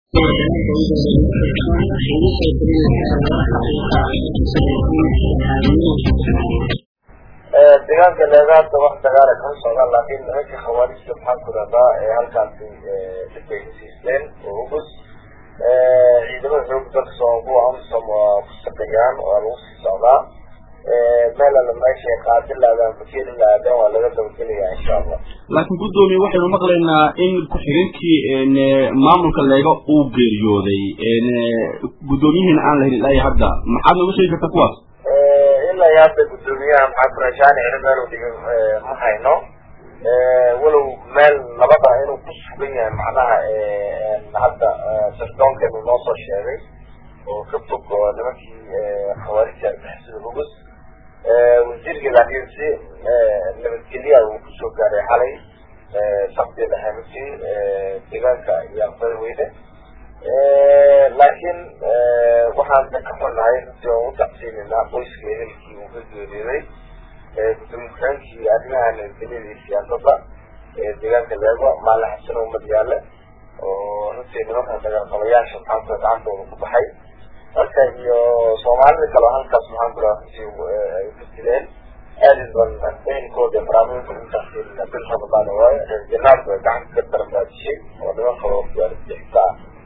deegaanka leegaanta wax dagaala kama socdaan laakiin nimanka khawaarijta maxaan ku rahdaa ee halkaasi dhibay hesiisteen oo ugus ciidamada xoog dalka soo kuwa amsom waa ku shaqeeyaan waa lagu sii socdaa meel alla meeshay qaadi laadaan bakeeli laadaan waa laga dabagelayaa insha allah laakiin guddoomiye waxaynu maqlaynaa in ku-xigeenkii maamulka leega uu geeriyooday guddoomiyihiina aan lahayn ilaa iyo hadda maxaad nooga sheegi kartaa kuwaas ilaa iyo hadda guddoomiyaha maxaa kurashaani ciri meel u dhigin ma hayno walow meel labada inuu ku sugan yahay macnaha hadda sirdoonkeenu noo soo sheegay oo ka fog oo nimankii khawaarijta argixisada hugus wasiirkii laakiin si nabadgelya uu kusoo gaaray xalay sabti dhaxanusi deegaanka iyo aqbadweyne laakiin waxaan ka xunahay runtii aan u tacsiinayna qoyska ehelkii uu ka geeriyooday gudoomiye ku-xigeenkii arrimaha nabadgelyada iyo siyaasadda deegaanka leego maalin xasan umad yaale oo runtii nimanka dagaalqabayaasha maxaan kula gacantooda ku baxay marka iyo soomaalida kale halkaas maxaan kula runtii ay ku jireen aadid ban ehelkooda baraamuinka utacsiinayna bil ramadaan waaye reer janaabku ay gacanta ka daran baa dishay oo niman kale argixisa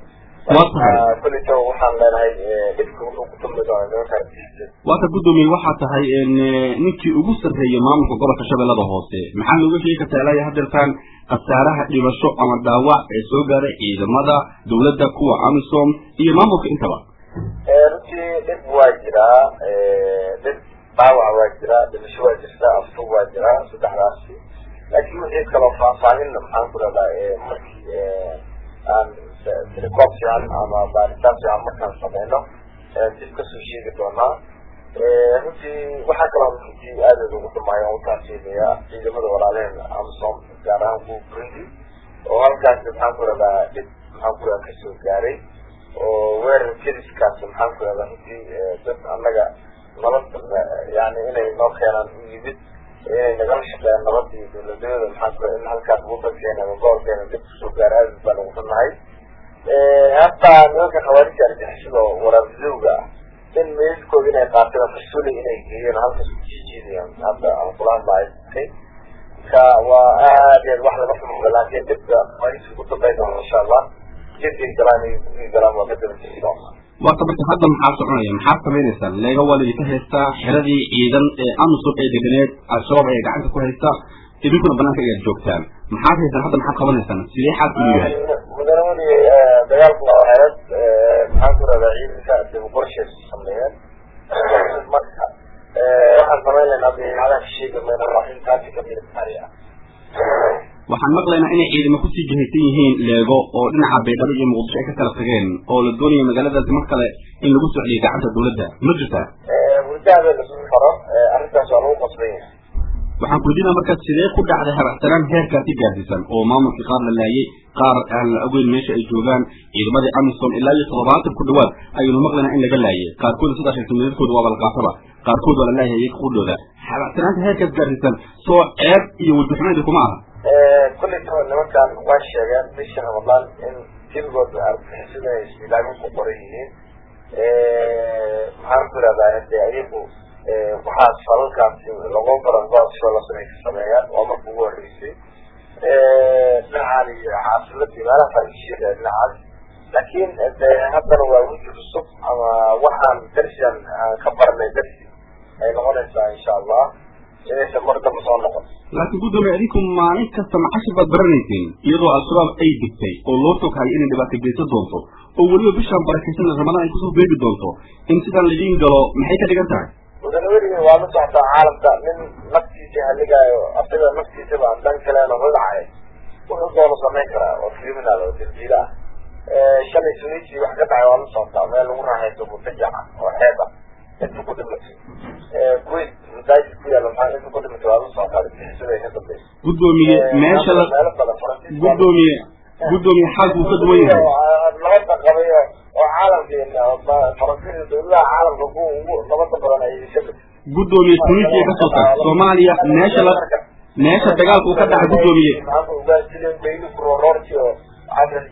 ah kulito waxaan leenahay dhibka wuxuu ku dulmi doona nimanka argixisada waata guddoomiye waxaa tahay ninkii ugu sarreeyay maamulka gobolka shabeellada hoose maxaa nooga sheegi kartaa ilaa iyo haddeertaan khasaaraha dhibasho ama dhaawac ee soo gaaray ciidamada dawladda kuwa amisom iyo maamulka intaba runtii dhib waa jiraa dhib dhaawac waa jiraa dhibasho waa jirta aftug waa jiraa saddexdaasi laakiin wixii kaloo faahfaahin maxaan ku rahdaa markii aan tilicoob fiican ama baaritaan fiican markaan sameyno dib kasoo sheegi doonaa runtii waxaa kaloo runtii aadad ugu dhumaayo aan utaasiinaya ciidamada walaaleheen amsom gaar ahaan kuwa burundi oo halkaasi maxaan ku rahdaa dhib maxaan ku rahdaa kasoo gaaray oo weerar keliskaas maxaan ku rahdaa runtii dad annaga nabad yani inay noo keenaan u yimid inay nagala shaqeeyaan nabad iyo dawladnimada maxaan ku in halkaas wadankeena ama gobolkeena dib kusoo gaara aadad baan ugu xunahay hataa nimanka khawaarijta argixisada oo waraabidowga ah in meydkooda inay qaateen fasuli inay geeyeen halkaas ku jijiidayaan hadda aan kula hadlahay ka waa aad aad wax laga xumo laakiin dhibka khawaarijta ugu dambeyn doona insha allah jirkay galaan iyo galaan waa ka dabajiri doona waata marka hadda maxaa soconaya maxaad samaynaysaa leega waa laidinka haystaa xiradii ciidan ee amisom ee deganeed al-shabaab ayaa gacanta ku haysta idinkuna banaanka ayaad joogtaan maxaad haysaan hadda maxaad qabanaysaan sidee xaalku inuu yahay mudane weli dagaalku waa xeelad maxaan ku rahdaa ciidanka dib qorshay sameeyeen marka waxaan samayn laynaa dabeecadaha sheegi mayna waa intaasi ka military ah waxaan maqlaynaa inay ciidamo kusii jihaysan yihiin leego oo dhinaca baydhabo iyo muqdisho ay ka kala tageen oo la doonaya magaaladaasi mar kale in lagu socdiyo gacanta dawladda ma jirtaa hurdaada lasu faro arrintaas waa lagu qasban yahay waxaan kuydiinaa markaas sidee ku dhacday habacsanaan heerkaasi gaarsiisan oo maamulkii qaar la laayay qaar aan la ogeyn meesha ay joogaan ciidamadii amisom ilaa iyo toddobaatan ku dhawaad ayaynu maqlaynaa in laga laayay qaarkooda sidaa sheegtay midadkooda waaba la qaataba qaarkood waa la laayay iyaga qudhooda habacsanaanta heerkaas gaarsiisan soo ceeb iyo wadaxumeedi kuma aha kullito nimankan waa sheegeen bishii ramadaan in jilgood argixisada ay isbilaamin ku qoran yihiin maxaan ku ihahdaa hade ayagu waxaas falalkaasi lagu baran goobsho la samey ka sameeyaan waa marka ugu horreysay dhinacan iyo caafimadii meelahaas ay sheegaya dhinacaas laakiin de haddana waa wiji cusub ama waxaan darsian aan ka baranay darsi ay noqonaysaa insha allah inaysan mar damba soo noqon laakiin guddoomiye adinku maalin kasta macashir baad baranayseen iyadoo al-shabaab ay digtay oo loo toghayo inay dhibaato geysan doonto oo weliba bishaan barakaysan ramadaan ay kusoo beegi doonto in sidaan laidiin galo maxay ka dhigan tahay mudane weligin waa la socotaa caalamka nin naftiisa haligaayo asaga naftiisaba aan dan kaleena rudacay wuxuu doono samayn karaa oo criminal oo dambiila ah shalay sunisi wax ka dhacay waa la socotaa meel lagu raaxaysto mutajaca oo xeeb ah inta ku dhimatay kuwait masaajid ku yaalla maxaa inta ku dhimatay waa la socotaa argixisada ka dambaysa guddoomiye meesha la meelo badan faransiis guddoomiye guddoomiye xaalku uu ka duwan yahay nabada qabay oo caalamkeena faransiiska dawladaha caalamka kuwa ugu nabada badan ay ka mid guddoomiye tunisia ka soo tag soomaaliya meesha la meesha dagaalku uu ka dhacay guddoomiye maanta ugaasilen bayli kurororti oo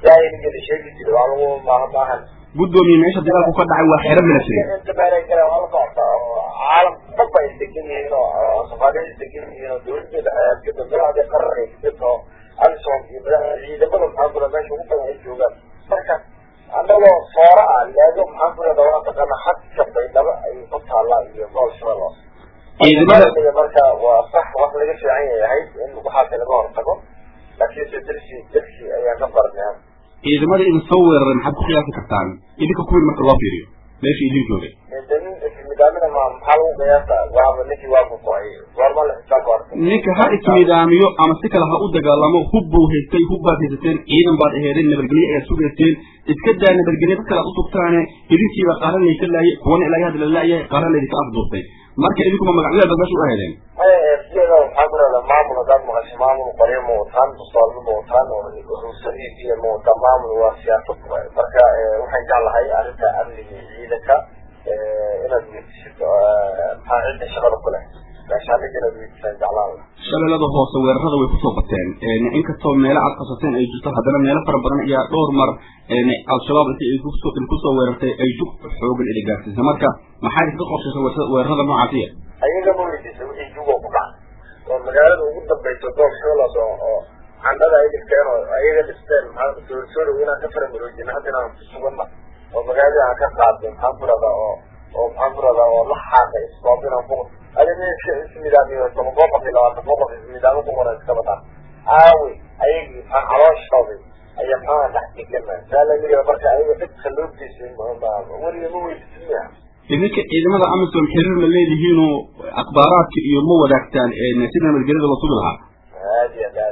jaahiligeeda sheegi jiray waa lagu maaha maahan guddoomiye meesha dagaalku ka dhacay waa xero military inta meelay galeen waa la socota oo caalam dhan ba is degan yihiin oo soomaaliya is degan yihiin oo dawladda dhexe dowladda qarar ay jirto oo alison iyo madaxda ciidamada maxaa kula meesha ugu badan ay joogaan marka annagoo soora ah leego maxaan ku leedaa waa taqaana xadka baydhabo ay ku taallaa iyo gol shabeelos ciidamada marka waa sax wax laga fiican yahay in waxaas laga hortago laakiinse dersi dersi ayaan ka barnay ciidamada idin soo weeraray maxaad ku qiyaasi kartaan idinka kuwin marka loo fiiriyo meesha idin joogay nidaamina ma maxaa lagu qiyaasa waaba ninkii waa kukoay goorma la xisaab horta ninka ha ismidaamiyo ama si kale ha u dagaalamo hub buu haystay hub baad haysateen ciidan baad aheedeen nabadgelyo ayaad sugayseen iska daa nabadgelyo dad kale aad u sugtaane idinkiiba qaara layka laayay kuwana ilaa hadda la laayahay qaara laydinka afduurtay marka idinkuma magacyaad baad meesha u aheedeen siyada waxaa ku leedaa maamul haddaad maqasho maamul qoryo ma wataan mustoolmo ma wataan ruusadiid iyo ma wataan maamul waa siyaasad waay marka waxaan jeclahay arrinta amniga iyo ciidanka inaad weydiisid maxaa cidda shaqada ku leh meeshaaniga inaad weydiisaan jeclaan shabeellada hoose weerarada way kusoo bateen inkastoo meelo aad qasateen ay jirto haddana meelo fara badan ayaa dhowr mar al-shabaab inta idinkusoo weerartay ay jug xoogan ili gaarsiisay marka maxaa idinka qorshaysay weerarada noocaasiya ayaga ma weydiisa wixii jugoo ku dhacay oo magaalada ugu dambayso goob shabeellaas oo oo candhada ay dhigteen oo ayaga dhisteen maxaa soorsoorow inaan ka faramaroojina hadda inaan ku suganna oo magaalada aan ka qaadnay maxaan ku radaa oo oo maxaan ku radaa oo la xaaqay isboob inaan ku adiga ismidaamiyo toban boqol iyo labaatan boqol ismidaamo ku qoran iska bataan aawe ayagii maxaa calooshooday ayaa maxaa dhex degana saa la yidhi marka ayaga dhibka loo geysay weliga ma weydiisin miya idinka ciidamada amisom xiriir ma leedihiinoo akhbaaraadka iyo ma wadaagtaan sida nabadgelyada la sugi lahaa aad iyo aad